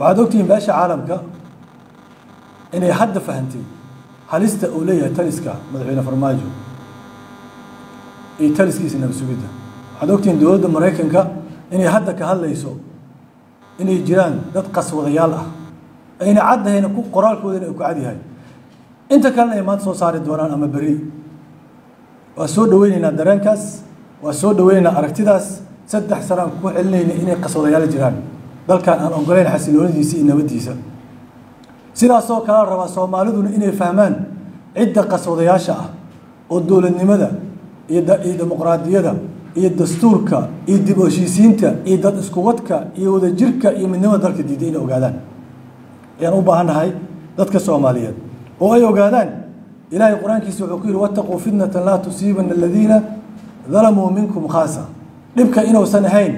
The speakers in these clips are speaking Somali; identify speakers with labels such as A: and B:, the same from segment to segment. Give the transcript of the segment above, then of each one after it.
A: waxaad ogtihiin beesha caalamka inay hadda fahantay halista uu leeyahay taliska madaxweyne farmaajo iyo taliskiisa nabad sugidda waxaad ogtihiin dowladda maraykanka inay hadda ka hadlayso inay jiraan dad qaswadayaal ah ayna caddahayna ku qoraalkoodana ay ku cadyahay inta kalena ay maanta soo saari doonaan ama berri waa soo dhaweyneynaa dareenkaas waa soo dhaweyneynaa aragtidaas saddex sano aan ku celinayna inay qaswadayaal jiraan dalkan aan ogoleyn xasiloonadiisa iyo nabaddiisa sidaasoo kala rabaa soomaaliduna inay fahmaan cidda qaswadayaasha ah oo dowladnimada iyo iyo dimuqraadiyada iyo dastuurka iyo dib u heshiisiinta iyo dad iskuwadka iyo wadajirka iyo midnimada dalka diiday inay ogaadaan ayaan u baahannahay dadka soomaaliyeed oo ay ogaadaan ilaahay qur-aankiisa wuxuu ku yidhi wattaquu fitnatan laa tusiibana aladiina dalamuu minkum khaasa dhibka inuusan ahayn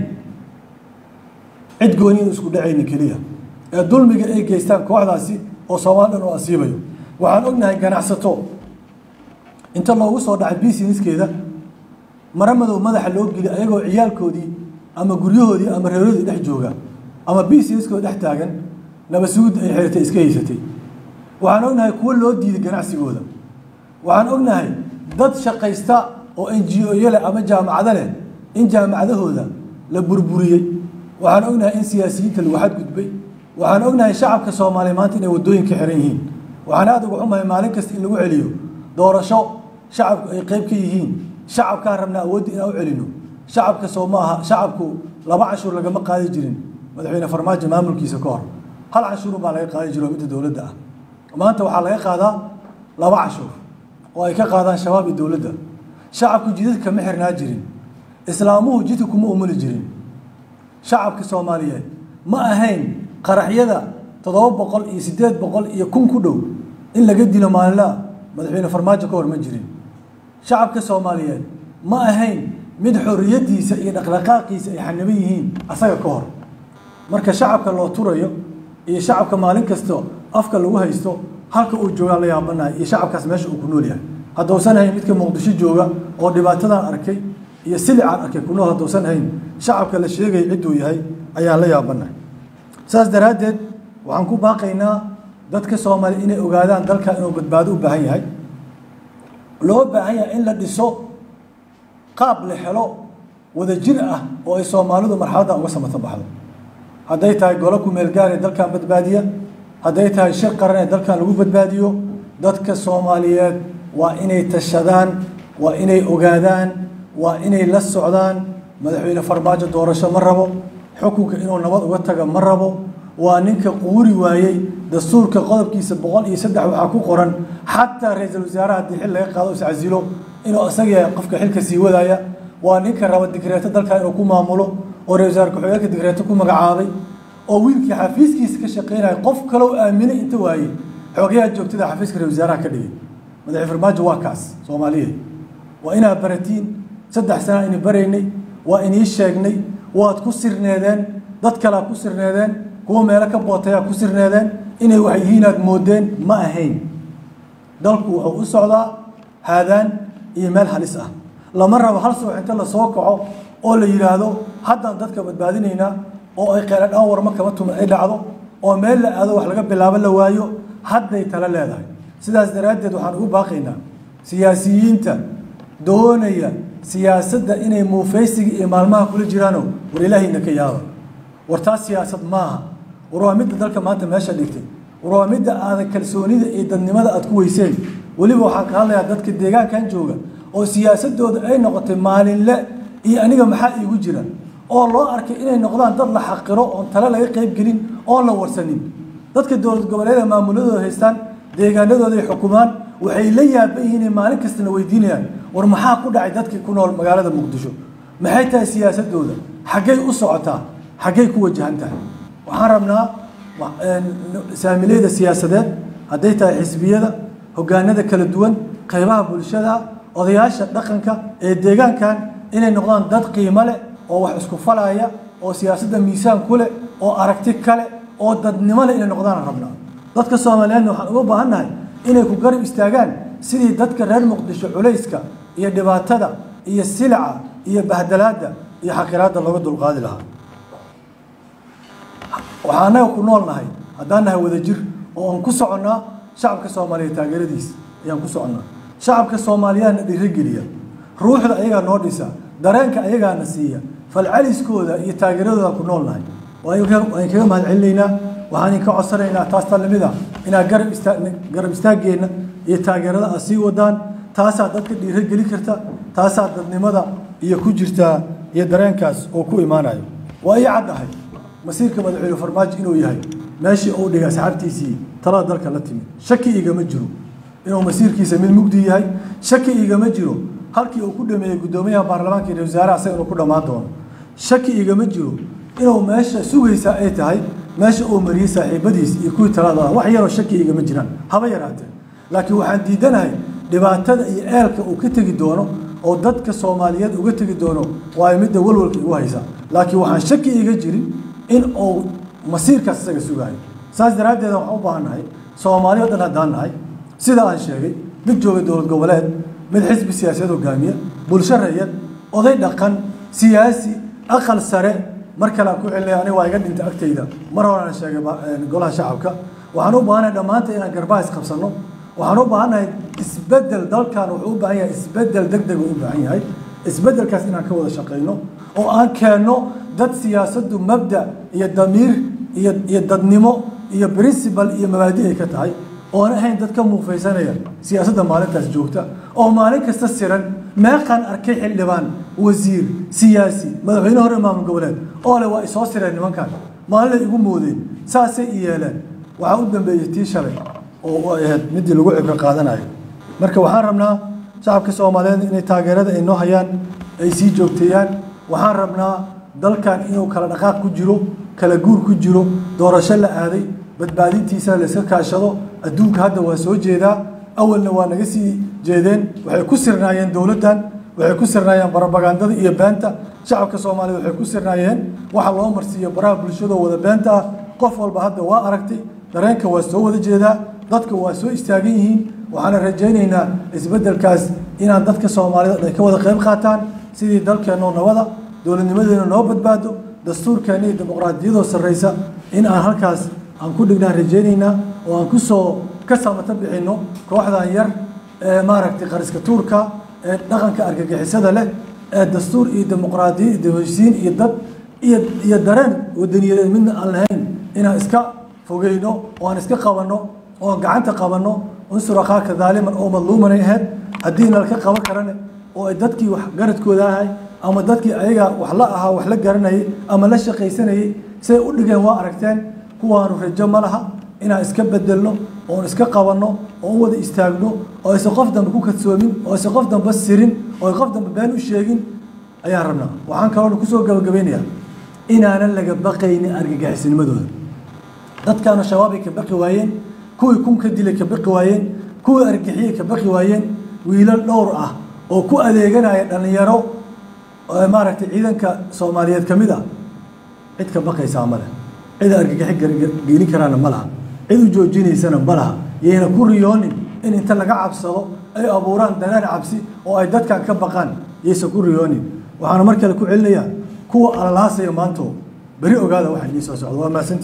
A: cid gooni inu isku dhacaynin keliya ee dulmiga ay geystaan kooxdaasi oo soomaali dhan oo asiibayo waxaan ognahay ganacsato inta loogu soo dhacay businesskeeda mara madow madaxa loo geli ayagoo ciyaalkoodii ama guryahoodii ama reerahoodii dhex jooga ama businesskooda dhex taagan nabasugudda ay xeratay iska haysatay waxaan ognahay kuwo loo diiday ganacsigooda waxaan ognahay dad shaqaysta oo n g o leh ama jaamacado leh in jaamacadahooda la burburiyey waxaan ognahay in siyaasiyiinta lagu xadgudbay waxaan ognahay shacabka soomaaliya maanta inay waddooyinka xiran yihiin waxaan aada uga xumahay maalin kasta in lagu celiyo doorasho shacabku ay qeyb ka yihiin shacabkaan rabnaa awoodda inaan u celino shacabka soo ma aha shacabku laba canshuur lagama qaadi jirin madaxweyne farmaajo maamulkiisa ka hor hal canshuurun baa laga qaadi jiro midda dowladda ah maanta waxaa laga qaadaa laba canshuur oo ay ka qaadaan shabaab iyo dowladda shacabku jidadka ma xirnaa jirin islaamuhu jidka kuma umuli jirin shacabka soomaaliyeed ma ahayn qaraxyada toddoba boqol iyo siddeed boqol iyo kun ku dhow in laga dilo maalinlaha madaxweyne farmaajo ka hor ma jirin shacabka soomaaliyeed ma ahayn mid xorriyaddiisa iyo dhaqdhaqaaqiisa ay xaniban yihiin asaga ka hor marka shacabka loo turayo iyo shacabka maalin kasto afka lagu haysto halka uu joogaan la yaabanahay iyo shacabkaas meesha uu ku nool yahay haddousan hayn midka muqdisho jooga oo dhibaatadan arkay iyo silicaan arkay ku nool haddousan hayn shacabka la sheegaya cidduu yahay ayaan la yaabanahay saas daraaddeed waxaan ku baaqaynaa dadka soomaaliya inay ogaadaan dalkan inuu badbaado u baahan yahay loo baahan yahay in la dhiso qaab la helo wadajir ah oo ay soomaalidu marxaladdan uga samata baxdo hadday tahay golo kumeel gaar ee dalkan badbaadiya hadday tahay shir qaran ee dalkan lagu badbaadiyo dadka soomaaliyeed waa inay tashadaan waa inay ogaadaan waa inay la socdaan madaxweyne farmaajo doorasho ma rabo xukunka inuu nabad uga taga ma rabo waa ninka quuri waayey dastuurka qodobkiisa boqol iyo saddex waxaa ku qoran xataa ra-iisul wasaaraha haddii xil laga qaado iscasilo inuu isaga yahay qofka xilka sii wadaya waa ninka raba digreeto dalkan inuu ku maamulo oo ra-isul wasaar ku-xigeenka digreeto ku magacaabay oo wiilkii xafiiskiisa ka shaqaynaya qof kaloo aaminay inta waayey xoogayaha joogtada xafiiska ra-isul wasaaraha ka dhigay madaxweyne farmaajo waa kaas soomaaliyeed waa inaa baratiin saddex sana ini baraynay waa inii sheegnay waad ku sirneedeen dad kalea ku sirneedeen kuwa meelo ka bootayaa ku sirneedeen inay wax yihiin aad moodeen ma ahayn dalku wuxuu u socdaa haadaan iyo meel halis ah lama rabo hal subax inta la soo kaco oo la yidhaahdo haddaan dadka badbaadinaynaa oo ay qeeladhaan warma kama tuman ay dhacdo oo meel la aado wax laga bilaabo la waayo hadday tala leedahay sidaas daraaddeed waxaan ugu baaqaynaa siyaasiyiinta doonaya siyaasadda inay muufaysiga iyo maalmaha kula jiraano war ilaahayna ka yaaba war taas siyaasad maaha war waa midda dalka maanta meesha dhigtay war waa midda aadan kalsoonida iyo dadnimada aad ku weyseen weliba waxaan ka hadlayaa dadka deegaankan jooga oo siyaasadooda ay noqotay maalinle iyo aniga maxaa iigu jira oo loo arkay inay noqdaan dad la xaqiro oon tale laga qayb gelin oon la warsanin dadka dowlad goboleeda maamuladooda haystaan deegaanadooda ay xukumaan waxay la yaaban yihiin inay maalin kastana weydiinayaan war maxaa ku dhacay dadkii ku nool magaalada muqdisho maxay tahay siyaasadooda xaggay u socotaa xaggay ku wajahan tahay waxaan rabnaa saamileyda siyaasadeed hadday tahay xisbiyada hogaanada kala duwan qaybaha bulshada odayaasha dhaqanka ee deegaankan inay noqdaan dad qiimo leh oo wax isku falaya oo siyaasadda miisaan ku leh oo aragti kale oo dadnimo leh inay noqdaan rabnaa dadka soomaaliyeedna waxaan uga baahannahay inay ku garab istaagaan sidii dadka reer muqdisho culayska iyo dhibaatada iyo silica iyo bahdalaadda iyo xaqiraadda looga dulqaadi lahaa waxaan annaga ku nool nahay haddaan nahay wada jir oo aan ku soconnaa shacabka soomaaliyeed taageeradiisa ayaan ku soconnaa shacabka soomaaliyaana dhiirogeliya ruuxda ayagaa noo dhisa dareenka ayagaana siiya falcaliskooda iyo taageeradooda ku nool nahay waan kaga mahad celinaynaa waxaan idinka codsanaynaa taas talimida inaad garab istaa garab istaageenna iyo taageerada aad sii wadaan taasaa dadka dhiirogeli karta taasaa dadnimada iyo ku jirtaa iyo dareenkaas oo ku imaanayo waa ii caddahay masiirka madaxweyne farmaajo inuu yahay meeshii uu dhigay asxaabtiisii talada dalka la timid shaki igama jiro inuu masiirkiisa mid mugdi yahay shaki igama jiro halkii uu ku dhameeyey guddoomiyaha baarlamaanka iyo wasaaraha isaga inuu ku dhammaan doono shaki igama jiro inuu meesha sugaysaa ay tahay meesha uu mariyey saaxiibadiis iyo kuwii talada wax yaroo shaki igama jiraan haba yaraatee laakiin waxaan diidanahay dhibaatada iyo eelka uu ka tegi doono oo dadka soomaaliyeed uga tegi doono waayo midda walwalka igu haysa laakiin waxaan shaki iga jirin in uu masiirkaas isaga sugaayo saas daraaddeed waxaan u baahannahay soomaali o dhan haddaan nahay sida aan sheegay mid jooga dowlad goboleed mid xisbi siyaasadeed hogaamiya bulsho rayad oday dhaqan siyaasi aqal sare mar kale aan ku celinaya aniga waa iga dhintay agtayda mar hore aan sheegay golaha shacabka waxaan u baahannahay dhammaanta inaan garbaha isqabsanno waxaan u baahannahay isbeddel dalkan wuxuu u baahan yahay isbeddel deg deg uu u baahan yahay isbeddelkaas inaan ka wada shaqayno oo aan keenno dad siyaasaddu mabda iyo damiir iyo iyo dadnimo iyo principal iyo mabaadi ay ka tahay oon ahayn dad ka muufaysanaya siyaasadda maalintaas joogta oo maalin kasta siran meeqaan arkay xildhibaan wasiir siyaasi madaxweyne hore maamul goboleed oo le waa isoo sireen nimankan maalinay igu moodeen saasay i yeeleen waxaa u dambeeyey tii shalay oo ay ahayd midii lagu cibro qaadanayo marka waxaan rabnaa shacabka soomaaliyeed inay taageerada ay noo hayaan ay sii joogteeyaan waxaan rabnaa dalkan inuu kala dhaqaaq ku jiro kala guur ku jiro doorasho la aaday badbaadintiisa la iska kaashado adduunka hadda waa soo jeedaa awalna waa naga sii jeedeen waxay ku sirnaayeen dowladdan waxay ku sirnaayeen barabagandada iyo beenta shacabka soomaaliyeed waxay ku sirnaayeen waxa loo marsiiyo baraha bulshadoo wada beenta ah qof walba hadda waa aragtay dareenka waa soo wada jeedaa dadka waa soo istaagan yihiin waxaana rajaynaynaa isbeddelkaas inaan dadka soomaaliyeed ay ka wada qayb qaataan sidii dalkeennoo nabada dowladnimadeena noo badbaado dastuurkeena iyo dimuqraadiyadoo sarraysa in aan halkaas aan ku dhignaan rajaynaynaa oo aan kusoo ka samata bixinno kooxdan yar ee maaragtay qariska tuurka ee dhaqanka argagixisada leh ee dastuur iyo dimuqraadiya iyo dawheshiin iyo dad iyo iyo dareen wadaniyadeed midna aan lahayn inaan iska fogeyno oo aan iska qabanno oo aan gacanta qabanno unsur akhaaka daaliman oo madluumanay ahayd haddii nalka qaban karane oo ay dadkii wax garadkooda ahay ama dadkii ayaga wax la ahaa wax la garanayay ama la shaqaysanayay siday u dhigeen waa aragteen kuwaanu rajo ma laha inaan iska bedelno oon iska qabanno oon wada istaagno oo aysan qof dambe ku kadsoomin oo aysan qof dambe sirin oo ay qof dambe been u sheegin ayaan rabnaa waxaan kaloo kusoo gabagabeynayaa inaanan laga baqaynin argagixisnimadooda dadkaanu shabaabay ka baqi waayeen kuwii kun ka dilay ka baqi waayeen kuwii argixiyey ka baqi waayeen wiilal dhowr ah oo ku adeeganaya dhallinyaro maaragtay ciidanka soomaaliyeed ka mid ah cid ka baqaysaa ma leh cid argagixi gelin karaana ma laha cid u joojinaysana ma laha yayna ku riyoonin in inta laga cabsado ay abuuraan danaan cabsi oo ay dadkan ka baqaan yaysan ku riyoonin waxaana mar kale ku celinayaa kuwa alalaasaya maanto beri ogaada waxa inii soo socda waa mahadsantii